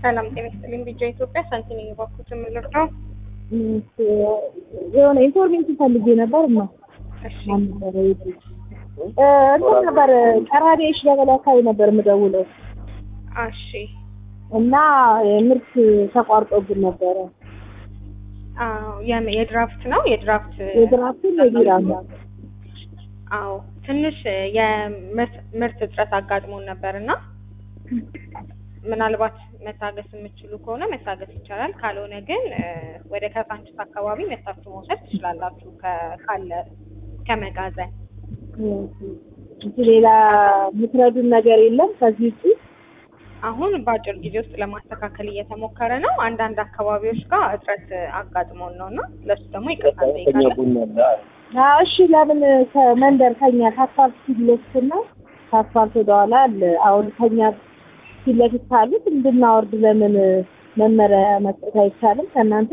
ሰላም ጤና ይስጥልኝ። ቢጃ ኢትዮጵያ ሳንቲም የባኩት የምልር ነው። የሆነ ኢንፎርሜሽን ፈልጌ ነበር እና እሺ እንትን ነበር ቀራዴሽ ገበላ አካባቢ ነበር የምደውለው እሺ እና ምርት ተቋርጦብን ነበረ። አዎ የም- የድራፍት ነው የድራፍት የድራፍትን የቢራ ነው። አዎ ትንሽ የምርት ምርት እጥረት አጋጥሞን ነበር እና ምናልባት መታገስ የምትችሉ ከሆነ መታገስ ይቻላል። ካልሆነ ግን እ፣ ወደ ከሳንችስ አካባቢ መታችሁ መውሰድ ትችላላችሁ ከ- ካለ ከመጋዘን እንጂ ሌላ የምትረዱን ነገር የለም ከዚህ ውጭ? አሁን በአጭር ጊዜ ውስጥ ለማስተካከል እየተሞከረ ነው። አንዳንድ አካባቢዎች ጋር እጥረት አጋጥሞን ነው እና ለሱ ደግሞ ይቅርታ እንጠይቃለን። አዎ፣ እሺ ለምን ከመንደር ከኛ ከአስፋልት ፊት ለፊት እና ከአስፋልት ወደኋላ አለ። አሁን ከኛ ፊት ለፊት ካሉት እንድናወርድ ለምን መመሪያ መስጠት አይቻልም ከእናንተ?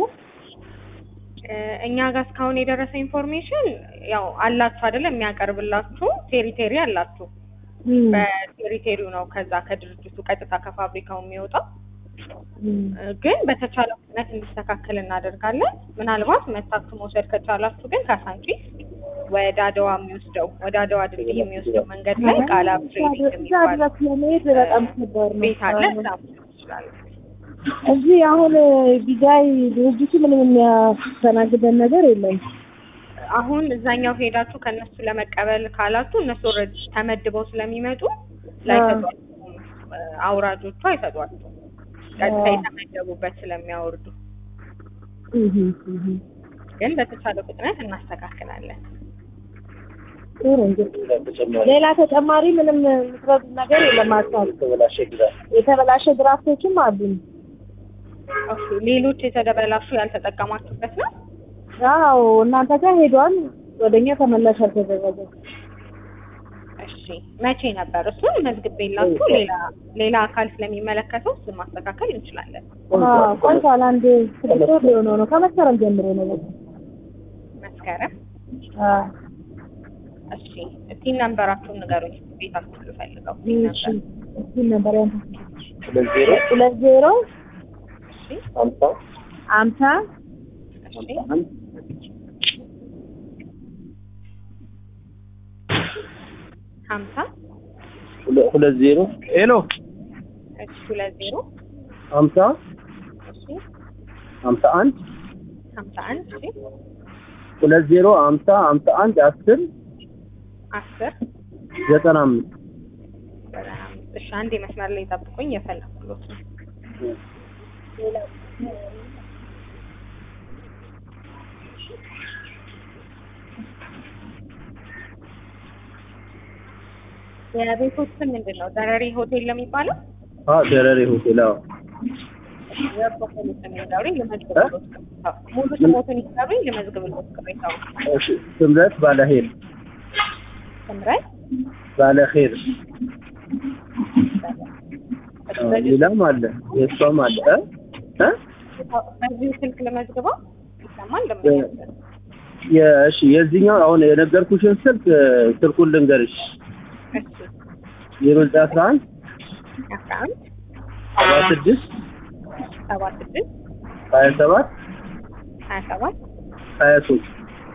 እ፣ እኛ ጋር እስካሁን የደረሰ ኢንፎርሜሽን ያው አላችሁ አይደለም የሚያቀርብላችሁ ቴሪቴሪ አላችሁ። እም፣ በቴሪቴሪው ነው ከዛ ከድርጅቱ ቀጥታ ከፋብሪካው የሚወጣው እም። እ፣ ግን በተቻለ ፍጥነት እንዲስተካከል እናደርጋለን። ምናልባት መታችሁ መውሰድ ከቻላችሁ ግን ካሳንቺስ ወደ አድዋ የሚወስደው ወደ አድዋ ድልድይ የሚወስደው መንገድ ላይ ቃላ ትሬኒንግ እዛ የሚባል ድረስ ለመሄድ በጣም ከባድ ነው። ቤት አለ። እዛ መውሰድ ትችላለን። እዚህ አሁን ቢጋይ ድርጅቱ ምንም የሚያስተናግደን ነገር የለም። አሁን እዛኛው ሄዳችሁ ከእነሱ ለመቀበል ካላችሁ እነሱ ኦልሬዲ ተመድበው ስለሚመጡ ላይሰጧችሁም። እ፣ አውራጆቹ አይሰጧችሁም። ቀጥታ የተመደቡበት ስለሚያወርዱ እህ እህ ግን በተቻለ ፍጥነት እናስተካክላለን። ጥሩ እንግዲህ ሌላ ተጨማሪ ምንም የምትረዱት ነገር የለም። አሳብ የተበላሸ ድራፍቶችም አሉን። ኦኬ፣ ሌሎች የተደበላሹ ያልተጠቀማችሁበት ነው? አዎ እናንተ ጋር ሄዷል፣ ወደኛ ተመላሽ አልተደረገም። እሺ፣ መቼ ነበር? እሱን መዝግቤላችሁ ሌላ ሌላ አካል ስለሚመለከተው እሱን ማስተካከል እንችላለን። አዎ ቆይቷል። አንድ ስድስት ወር ሊሆነው ነው። ከመስከረም ጀምሮ ነው። በቃ መስከረም። አዎ እሺ፣ ቲን ነንበራችሁን ንገሩኝ። ቤታችሁ ልፈልገው ቲን እሺ ነንበር። እሺ ነበር ያንተ ሁለት ዜሮ እሺ፣ አምሳ እሺ፣ ሀምሳ ሁለት ዜሮ ሄሎ እሺ፣ ሁለት ዜሮ ሀምሳ እሺ፣ ሀምሳ አንድ ሀምሳ አንድ እሺ፣ ሁለት ዜሮ ሀምሳ ሀምሳ አንድ አስር አስር ዘጠና አምስት ዘጠና አምስት እሺ፣ አንዴ መስመር ላይ ጠብቁኝ፣ የፈለኩሎት ነው። የቤቶች ስም ምንድን ነው? ደረሪ ሆቴል ለሚባለው አ ደረሬ ሆቴል አዎ የሆቴሉ ስም ይንገሩኝ፣ ልመዝግብሎት። ሙሉ ስሞትን ይንገሩኝ፣ ልመዝግብሎት። ቅሬታው እሺ ስምረት ባለሄር ስምረት ባለሄር እሺ፣ አዎ፣ በዚህ ሌላም አለ የእሷም አለ እ እ በዚሁ ስልክ ልመዝግበው ይሰማል? እንደምን የእሺ የዚህኛው አሁን የነገርኩሽን ስልክ እ፣ ስልኩን ልንገርሽ እሺ፣ ዜሮ ዘጠኝ አስራ አንድ አስራ አንድ ሰባ ስድስት ሰባ ስድስት ሀያ ሰባት ሀያ ሰባት ሀያ ሶስት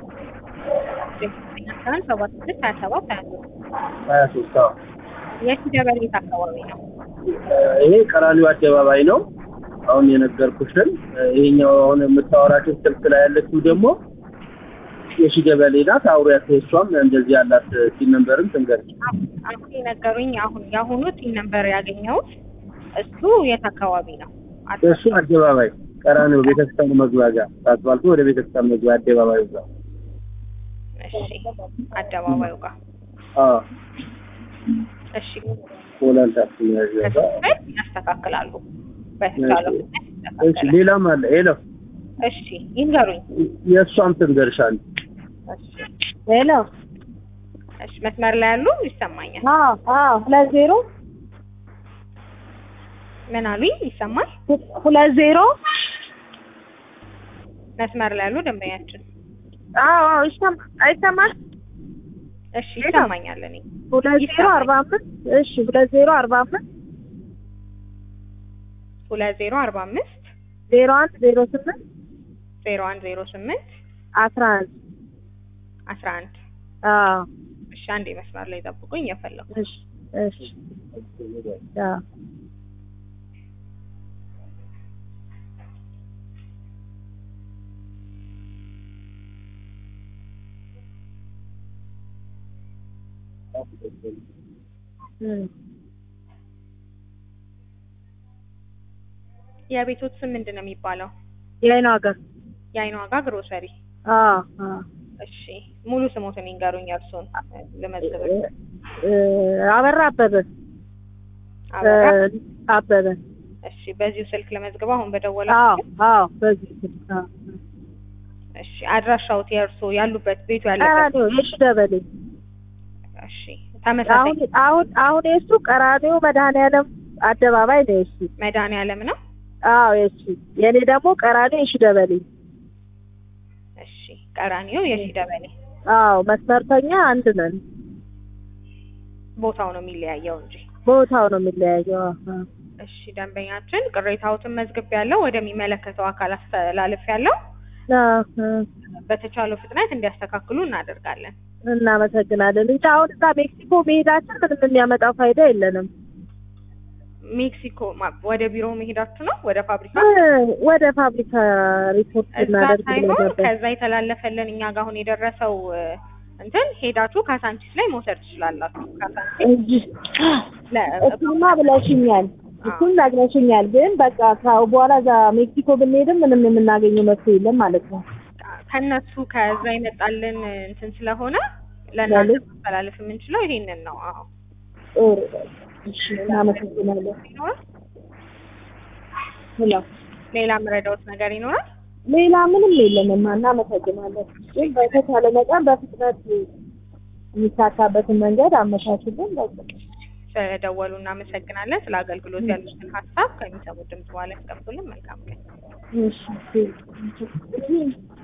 አስራ አንድ ሰባ ስድስት ሀያ ሰባት ሀያ ሶስት ሀያ ሶስት አዎ የት ደበሌት አካባቢ ነው? ይሄ ቀራኒዮ አደባባይ ነው። አሁን የነገርኩሽን ይሄኛው አሁን የምታወራቸው ስልክ ላይ ያለችው ደግሞ የሺ ገበሌ ናት። አውሪያት እሷም እንደዚህ ያላት ሲል ነንበርም ትንገርሽ። አሁን የነገሩኝ አሁን የአሁኑ ቲን ነበር ያገኘሁት እሱ የት አካባቢ ነው? እሱ አደባባይ ቀራኒዮ ቤተክርስቲያኑ መግቢያ ጋር ከአስፋልቱ ወደ ቤተክርስቲያን መግቢያ አደባባዩ ጋር እሺ አደባባዩ ጋር አዎ እሺ ሆላንድ ታክሲ መያዣ ጋር ከስበት ያስተካክላሉ በተቻለው ፍጥነት እሺ ይስተካከላል። ሌላም አለ ሄሎ እሺ ይንገሩኝ። የእሷም ትንገርሻል እሺ ሄሎ እሺ መስመር ላይ ያሉ ይሰማኛል። አዎ አዎ ሁለት ዜሮ ምን አሉኝ? ይሰማል? ሁለት ዜሮ መስመር ላይ ያሉ ደንበኛችን አዎ አዎ ይሰማ- አይሰማል እሺ ይሰማኛል። እኔ ሁለት ዜሮ አርባ አምስት እሺ ሁለት ዜሮ አርባ አምስት ሁለት ዜሮ አርባ አምስት ዜሮ አንድ ዜሮ ስምንት ዜሮ አንድ ዜሮ ስምንት አስራ አንድ አስራ አንድ አዎ እሺ አንዴ መስመር ላይ ጠብቁኝ የፈለኩ እሺ እሺ አዎ እም የቤቶት ስም ምንድን ነው የሚባለው? የአይኑ ሀገር የአይኗ ዋጋ ግሮሰሪ። አዎ አዎ እሺ ሙሉ ስሞትን ይንገሩኝ እርሱን ልመዝግብ። እ አበራ አበበ አበራ እ አበበ እሺ በዚሁ ስልክ ለመዝግብ አሁን በደወላ አዎ አዎ በዚህ ስልክ አዎ እሺ አድራሻውት የእርሶ ያሉበት ቤቱ ያለበት ቀራኒዮ የሺ ደበሌ እሺ ተመሳሳይ አሁን አሁን አሁን የሱ ቀራኒዮ መድኃኒዓለም አደባባይ ነው የሱ መድኃኒዓለም ነው። አዎ የሱ የኔ ደግሞ ቀራኒዮ የሺ ደበሌ እሺ ቀራኒዮ የሺ ደበሌ አዎ መስመርተኛ አንድ ነን ቦታው ነው የሚለያየው እንጂ። ቦታው ነው የሚለያየው አዎ እሺ ደንበኛችን ቅሬታዎትን መዝግብ ያለው ወደሚመለከተው አካል አስተላልፍ ያለው አዎ በተቻለው ፍጥነት እንዲያስተካክሉ እናደርጋለን። እናመሰግናለን እንጂ አሁን እዛ ሜክሲኮ መሄዳችን ምንም የሚያመጣው ፋይዳ የለንም ሜክሲኮ ማ- ወደ ቢሮ መሄዳችሁ ነው ወደ ፋብሪካ እ ወደ ፋብሪካ ሪፖርት እዛ እናደርግ ሳይሆን ነበር ከዛ የተላለፈልን እኛ ጋር አሁን የደረሰው እ፣ እንትን ሄዳችሁ ካሳንቺስ ላይ መውሰድ ትችላላችሁ። ካሳንቺስ እንጂ ለ- እሱማ ብለሽኛል እሱን ነግረሽኛል ግን በቃ ካሁ በኋላ እዛ ሜክሲኮ ብንሄድም ምንም የምናገኘው መፍትሄ የለም ማለት ነው ከነሱ ከዛ ይመጣልን እንትን ስለሆነ ለእናንተ ለልጅ? ማስተላለፍ የምንችለው ይሄንን ነው። አዎ ጥሩ እሺ እናመሰግናለን ይኖራል። ሄሎ ሌላ የምረዳውት ነገር ይኖራል? ሌላ ምንም የለንም እናመሰግናለን ግን በተቻለ መጠን በፍጥነት የሚሳካበትን መንገድ አመቻችልን በቃ ስለደወሉ እናመሰግናለን። ስለ አገልግሎት ያሉትን ሀሳብ ከሚሰሙት ድምጽ በኋላ ያስቀምጡልን። መልካም ቀን። እሺ